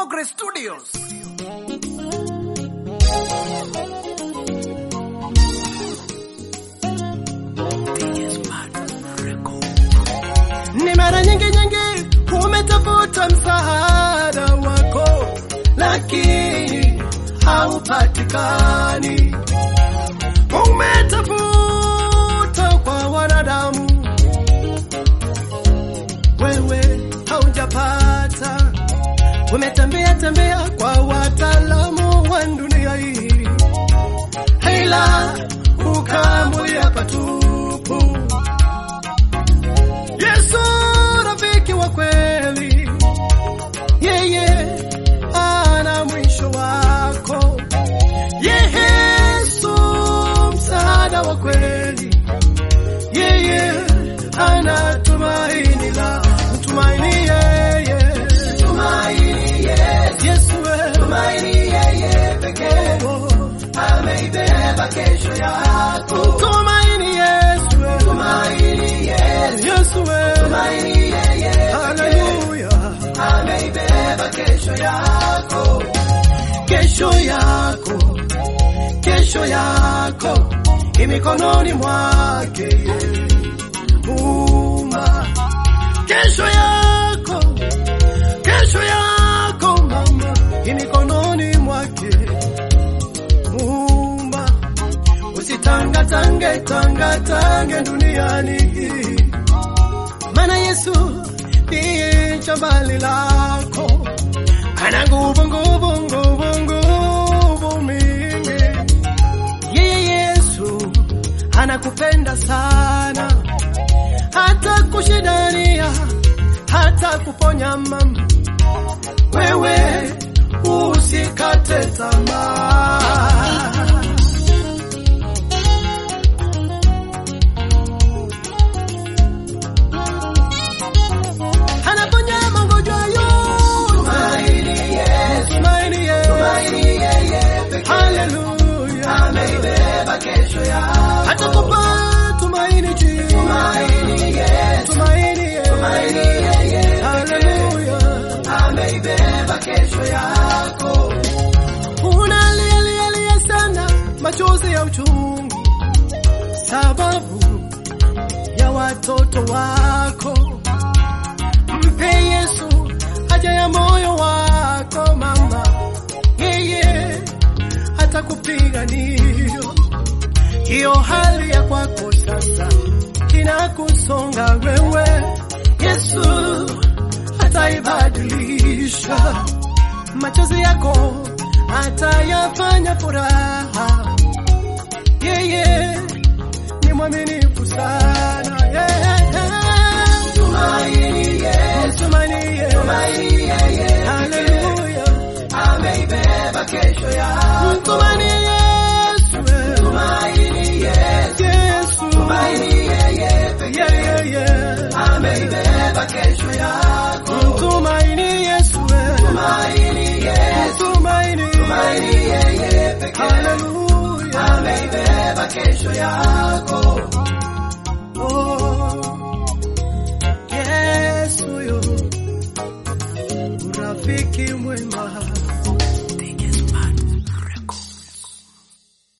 Progress Studios. Ni mara nyingi nyingi umetafuta msaada wako, lakini haupatikani. Umetafuta kwa wanadamu, wewe haujapata. Umetembea tembea kwa wataalamu wa dunia hii, ila ukaambulia patupu. Yesu rafiki wa kweli, yeye ana mwisho wako. Yesu msaada wa kweli, yeye ana tumaini la mtumaini yeye, tumaini Yesu, tumaini yeye pekee ameibeba kesho yako. Tumaini Yesu, tumaini Yesu, tumaini yeye, haleluya, ameibeba kesho yako, kesho yako, kesho yako imikononi mwake Muumba. Kesho yako, kesho yako mama, imikononi mwake Muumba. Usitangatange tangatange duniani hii, maana Yesu ndiye jabali lako, ana nguvu nguvu nguvu nguvu mingi. Yeye Yesu anakupenda sana, hata kushidania, hata kuponya mama, wewe usikate tamaa. anaponya magonjwa yote. Tumaini Yesu, tumaini Yesu, tumaini yeye pekee. Haleluya, ameibeba kesho yako. Atakupa tumaini jipya. Tumaini Yesu, tumaini Yesu, tumaini yeye. Haleluya, ameibeba kesho yako. Unalia lia lia sana, machozi ya uchungu, sababu ya watoto wako mpe Yesu haja ya moyo wako mama, yeye atakupigania. Hiyo hali ya kwako sasa inakusonga wewe, Yesu ataibadilisha. Machozi yako atayafanya furaha, yeye ni mwaminifu sana yeah. Tumaini Yesu, tumaini Yesu, tumaini yeye, haleluya, ameibeba kesho yako. Tumaini Yesu, tumaini Yesu, Yesu, tumaini yeye pekee, yeah, yeah, yeah, ameibeba